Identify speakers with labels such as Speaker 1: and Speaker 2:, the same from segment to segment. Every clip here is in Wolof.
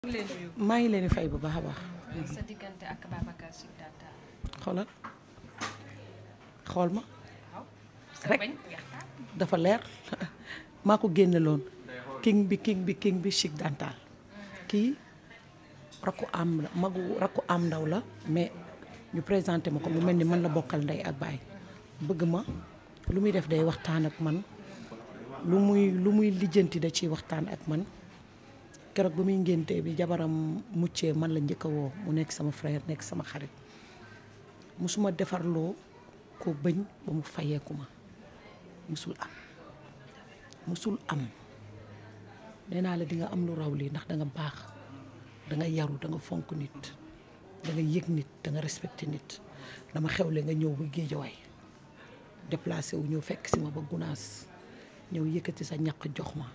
Speaker 1: maa ngi leen di fay bu baax a baax.
Speaker 2: sa diggante ak Babacar Sy Data.
Speaker 1: xoolal xool ma
Speaker 2: waaw. sa
Speaker 1: Rek.
Speaker 2: bañ waxtaan.
Speaker 1: dafa leer maa ko génne loon king bi king bi king bi chic dental kii rakku am la magu rakku am ndaw la mais ñu présenté ma ko mu mel ni man la bokkal ndey ak baay bëgg ma lu muy def day waxtaan ak man lu muy lu muy lijjanti da ciy waxtaan ak man keroog ba muy ngénte bi jabaram muccee man la njëkk a woo mu nekk sama frère nekk sama xarit musuma defarloo ko bëñ ba mu fayeeku ma musul am musul am nee naa la di nga am lu raw lii ndax da nga baax da nga yaru da nga fonk nit da nga yëg nit da nga respecté nit dama xewle nga ñëw ba géejawaay déplacé wu ñëw fekk si ma ba gunaas ñëw yëkkati sa ñaq jox ma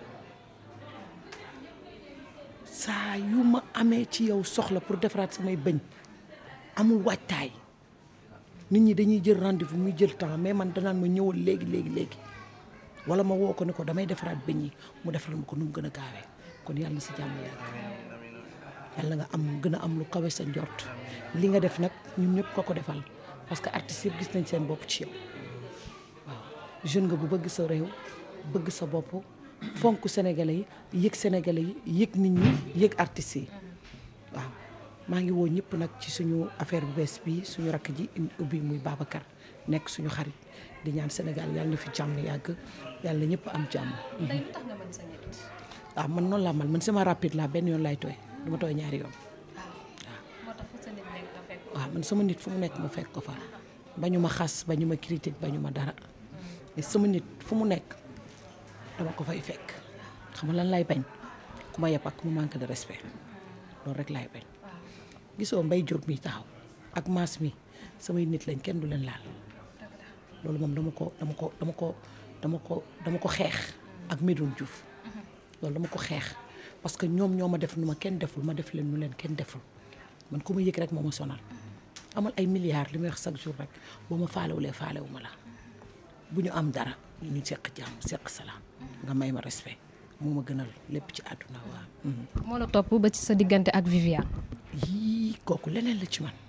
Speaker 1: saa yu ma amee ci yow soxla pour defaraat samay bëñ amul waajtaay nit ñi dañuy jël rendez-vous muy jël temps mais man danaan ma ñëwal léegi léegi léegi wala ma woo ko ne ko damay defaraat bëñ yi mu defaral ma ko nu mu gën a gaawee kon yàlla na si jàmm yàgg yàlla nga am gën a am lu kawe sa njort li nga def nag ñun ñëpp ko ko defal parce que artistes yëpp gis nañ seen bopp ci yow waaw jeune nga bu bëgg sa réew bëgg sa bopp fonk sénégalais yi yëg sénégalais yi yëg nit ñi yëg artistes yi waaw maa ngi woo ñëpp nag ci suñu affaire bu bees bi suñu rakk ji ubbi muy Babacar nekk suñu xarit di ñaan Sénégal yàlla na fi jàmm yàgg yàlla na ñëpp am jàmm.
Speaker 2: tey lu tax nga mën sa nit.
Speaker 1: waaw man noonu laa mal man sama rapide laa benn yoon laay tooy du ma tooy ñaari yoon.
Speaker 2: moo tax fu sa nit nekk nga fekk.
Speaker 1: waaw man sama nit fu mu nekk ma fekk ko fa bañu ma xas bañu ma critique bañu ma dara mais sama nit fu mu nekk dama ko fay fekk xam nga lan lay bañ ku ma yeb ak ku ma manque de respect loolu rek laay bañ gisoo mbay jóob mi taxaw ak maas mi samay nit lañ kenn du leen laal loolu moom dama ko dama ko dama ko dama ko dama ko xeex ak Medoune Diouf loolu dama ko xeex parce que ñoom ñoo ma def nu ma kenn deful ma def leen nu leen kenn deful man ku ma yëg rek moo ma sonal amal ay milliards li may wax chaque jour rek boo ma faalewulee faalewu ma la bu ñu am dara ñu seq jàmm seq salaam nga may ma respect moo ma gënal lépp ci àdduna waaw.
Speaker 2: moo la topp ba ci sa diggante ak Viviane.
Speaker 1: yii kooku leneen la ci man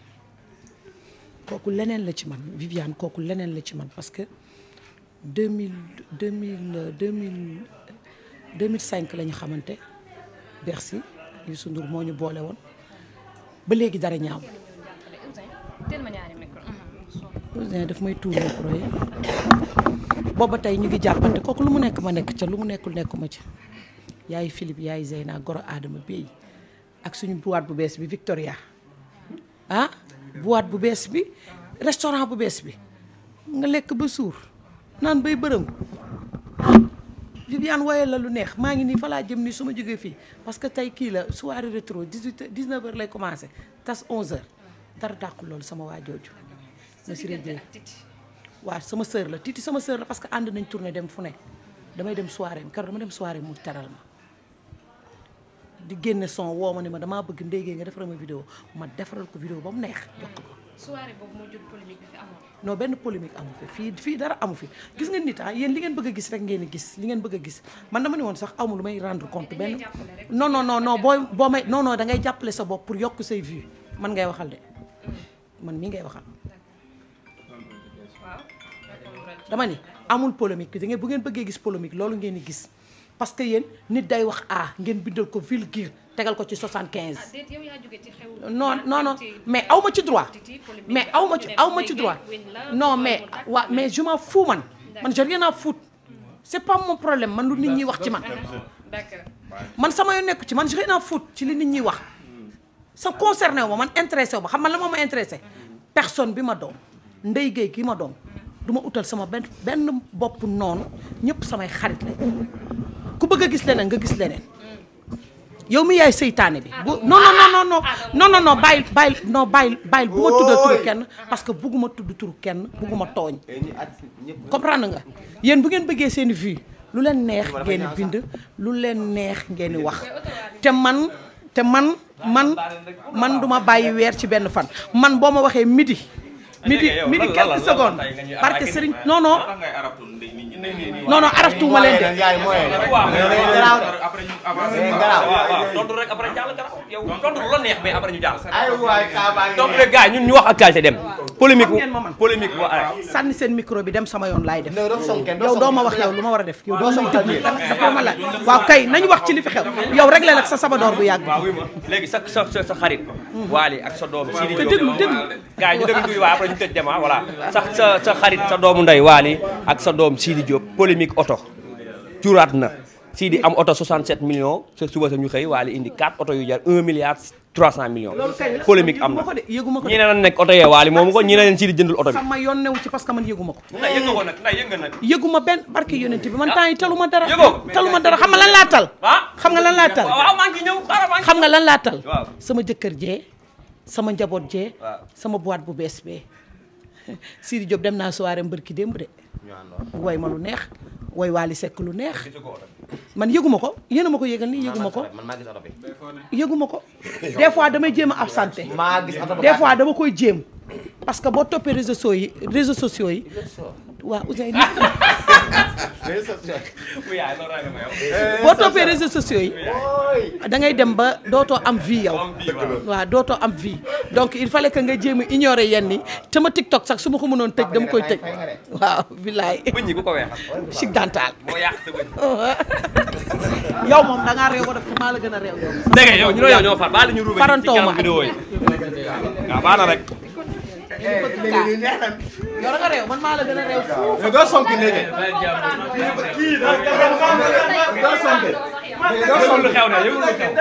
Speaker 1: kooku leneen la ci man Viviane kooku leneen la ci man parce que deux mille deux mille deux mille deux mille cinq la ñu xamante Bercy Youssou Ndour moo ñu boole woon ba léegi dara ñaaw.
Speaker 2: teel ma ñaari micro.
Speaker 1: Ouzin daf may tuur micro yi booba tey ñu ngi jàppante kooku lu mu nekk ma nekk ca lu mu nekkul nekkuma ca yaay Philippe yaay Zeyna goro Adama Bey ak suñu boîte bu bees bi Victoria ah boîte bu bees bi restaurant bu bees bi nga lekk ba suur naan bay bërëm Viviane woye la lu neex maa ngi nii fa laa jëm nii su ma jógee fii parce que tey kii la soirée rétro 18 19 heures lay commencé tas 11 heures dara dàqul loolu sama waa jooju na si
Speaker 2: diggante
Speaker 1: rëjee
Speaker 2: ak Titi.
Speaker 1: waaw sama sœur la Titi sama sœur la parce que ànd nañ tournée dem fu ne damay dem soirée am keroog dama dem soirée mu teral ma di génne son woo ma ne ma damaa bëgg ndéygee nga defaral ma vidéo ma defaral ko vidéo ba mu neex jox ko
Speaker 2: soirée boobu moo jur polémique bi fi amoon.
Speaker 1: non benn polémique amu fi fii fii dara amu fi gis nga nit ah yéen li ngeen bëgg a gis rek ngeen di gis li ngeen bëgg a gis man dama ne woon sax awma lu may rendre compte benn
Speaker 2: jàppale rek.
Speaker 1: non non non non boo boo may non non da ngay jàppale sa bopp pour yokk say vues man ngay waxal de man mii ngay waxal
Speaker 2: waaw.
Speaker 1: dama ni amul polémique da ngeen bu ngeen bëggee gis polémique loolu ngeen di gis parce que yéen nit day wax a ngeen bindal ko vulgaire tegal ko ci 75.
Speaker 2: ah déet yow yaa jóge ci xew.
Speaker 1: non non non mais aw ma ci droit mais aw ma ci aw ma ci droit non mais waa mais je m'en fous man man j'ai rien à foutre c'est pas mon problème man lu nit ñi wax ci man
Speaker 2: d'accord.
Speaker 1: man sama yoon nekku ci man j'ai rien à foutre ci li nit ñi wax sa concerné wu ma man intéressé wu ma xam man la moo ma intéressé personne bi ma doom ndey géey ki ma doom du ma utal sama benn benn bopp noonu ñëpp samay xarit la ku bëgg a gis leneen nga gis leneen yow mi yaay seytaane bi bu non non non non non non non bàyyil bàyyil non bàyyil bàyyil bu ma tuddal turu kenn parce que bugguma tudd turu kenn bugguma tooñ comprendre nga yéen bu ngeen bëggee seen vue lu leen neex ngeen di bind lu leen neex ngeen di wax te man te man man man duma bàyyi weer ci benn fan man boo ma waxee midi midi midi quelques secondes parce que Serigne non non non non araftuuma leen de
Speaker 3: yaay mooy
Speaker 4: waaw
Speaker 3: garaaw
Speaker 4: après ñu avancé
Speaker 3: day garaaw
Speaker 4: waaw waaw tontu rek après jàll garaaw yow tontu lu la neex mais après ñu jàll
Speaker 3: ay waay kaa baa ngi
Speaker 4: donc les gars ñun ñu wax actualité dem polémique
Speaker 1: Xam ngeen ma man.
Speaker 4: polémique wa
Speaker 1: sànni seen micro bi dem sama yoon laay def
Speaker 3: non doo sonken
Speaker 1: yow doo ma wax yow lu ma war a def yow doo ma déglu dafa ma laaj waaw kay nañu wax ci li fi xew yow rek la nag sa sabadoor bu yàgg
Speaker 4: waaw oui ma léegi sa sa sa sa xarit Waly ak sa doom Sidi
Speaker 1: te
Speaker 4: Diop
Speaker 1: déglu déglu
Speaker 4: gars yi ñu déglu tuuti waaye après ñu tëj dem ah voilà sa sa sa xarit sa doomu ndey Waly ak sa doom Sidi Diop polémique oto juraat na Sidi am oto 67 millions sa suba sa ñu xëy Waly indi 4 oto yu jar 1 milliard 300 millions
Speaker 1: loolu kay la
Speaker 4: polémique am na
Speaker 1: yëguma ko de yëguma ko
Speaker 4: ñii
Speaker 1: de
Speaker 4: ne nañ nekk oto yee Waly moomu ko ñii ne leen Sidi jëndul oto bi
Speaker 1: sama yoon newu ci parce que man yëguma ko
Speaker 4: nday yëg nga ko nag nday yëg nga nag
Speaker 1: yëguma benn barke yonent bi man temps yi taluma dara
Speaker 4: Yëgoo ko?
Speaker 1: taluma dara xam nga lan laa tal
Speaker 4: ah
Speaker 1: xam nga lan laa tal
Speaker 4: waaw maa ngi ñëw xaaral maa ngi
Speaker 1: xam nga lan laa tal
Speaker 4: Waaw.
Speaker 1: sama jëkkër jee sama njaboot jee
Speaker 4: Waaw.
Speaker 1: sama boîte bu bees bee Sidi Diop dem naa soirée mbërki démb de woy ma lu neex woy Waly Seck lu neex
Speaker 4: gisu ko oto bi.
Speaker 1: man yëguma ko yéen a ma ko yëgal nii yëguma ko
Speaker 3: man maa gis oto bi
Speaker 1: yëguma ko des fois damay jéem a absenté
Speaker 3: maa gis oto bi
Speaker 1: des fois dama koy jéem parce que boo toppee réseaux sociaux yi réseaux sociaux yi waaw Ousseyn
Speaker 4: bu yaay loolu rek ma yow.
Speaker 1: boo toppee réseaux sociaux yi da ngay dem ba dootoo am vie yow
Speaker 4: Am vie, waaw.
Speaker 1: waaw dootoo am vie donc il fallait que nga jéem a ignorer yenn yi te ma TikTok sax su ma ko mënoon tëj dama koy tëj waaw billaay
Speaker 4: bëñ ñi ku ko weexal.
Speaker 1: chic dental
Speaker 4: moo yàq sa bëñ.
Speaker 1: yow moom da ngaa réew ko def te maa la gën a réew yow
Speaker 4: dégg nga yow ñu ne yow ñoo far baal ñu ruubee ci
Speaker 1: Farantoo ma
Speaker 4: kanam vidéo yi. waaw baax na rek.
Speaker 3: léegi neex na
Speaker 1: yow da nga réew man maa la gën a réew foofu
Speaker 3: mais doo sonki léegi doo sonki
Speaker 4: yëgul lu xew na yëgul lu xew.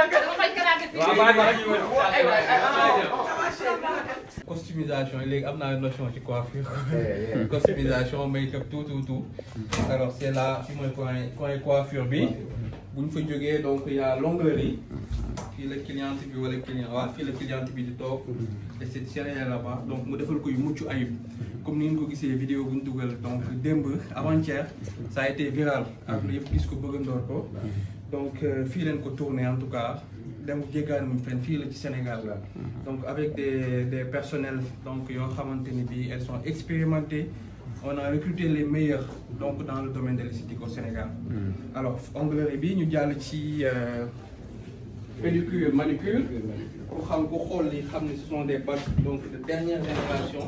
Speaker 5: customisation léegi am naa notion ci coiffure customisation make-up tout tout tout alors c'est là fi mooy coin coin coiffure bi bu ñu fa jógee donc il y a longueur yi fii la cliente bi wala client waaw fii la cliente bi di toog esthéticienne là-bas donc mu defal ko yu mucc ayib comme ni ngeen ko gisee vidéo bu ñu dugal donc démb avant-hier ça a été viral ak lu yëpp gis ko bëggandoor ko donc euh, fii leen ko tourné en tout cas dem jéggaani muñ fenn fii la ci Sénégal la donc avec des des personnels donc yoo xamante ni bii elles sont expérimentées on a recruté les meilleurs donc dans le domaine de l'esthétique au Sénégal alors onglerie bi ñu jàll ci euh, pédicure manucure ku xam ku xool li xam ne ce sont des bacs donc de dernière génération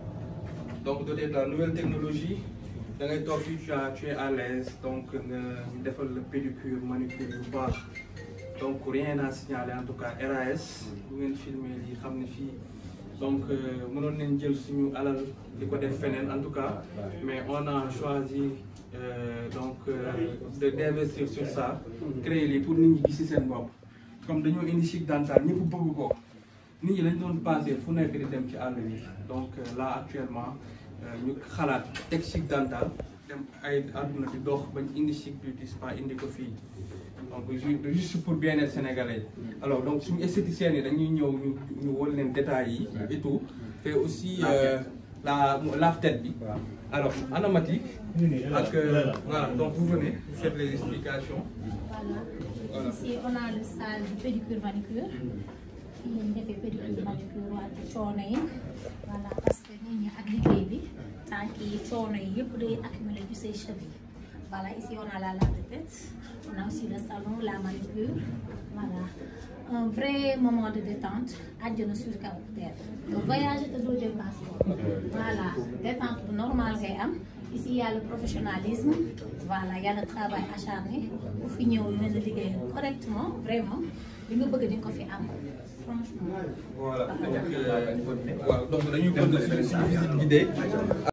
Speaker 5: donc doté de la nouvelle technologie da ngay toog fii tu as- tu es à l'aise donc nga ñu defal la pédicure manucure yu baax donc rien à signaler en tout cas RAS bu ngeen filmer lii xam ne fii donc euh, mënoon nañ jël suñu alal di ko def feneen en tout cas mais on a choisi euh, donc euh, de d'investir sur ça créer lii pour nit ñi gis ci seen bopp comme dañoo indi chic dental ñëpp bëgg ko nit ñi lañ doon passé fu nekk di dem ci àll bi donc euh, là actuellement euh, ñu xalaat teg chic dental dem ay àdduna di dox bañ indi chic beauty spa indi ko fii donc ju- juste pour bien-être sénégalais alors donc suñu esthéticiens yi dañuy ñëw ñu ñu wol leen détails yi et tout fait aussi euh, la lave tête bi alors anamatique ak euh, voilà donc vous venez vous faites les explications
Speaker 6: Voilà. Ici, on a le salle de pédicure manucure. fii la ñu defee pédicure manucure wàllu coono yi. voilà parce que nit ñi ak liggéey bi tànk yi coono yi yëpp day accumuler ci say cheveux. voilà ici on a la lave de tête. on a aussi le salon la manucure. voilà un vrai moment de détente àjjana sur kaw terre. nga voyager te doo jël passeport. voilà détente bu normal ngay am. Ici, il y a le professionnalisme, voilà, il y a le travail acharné. Pour finir, on a liggéey correctement, vraiment. li nga bëgg di nga ko fi am franchement.
Speaker 5: voilà donc euh, waaw donc dañuy continuer suñu visite guidée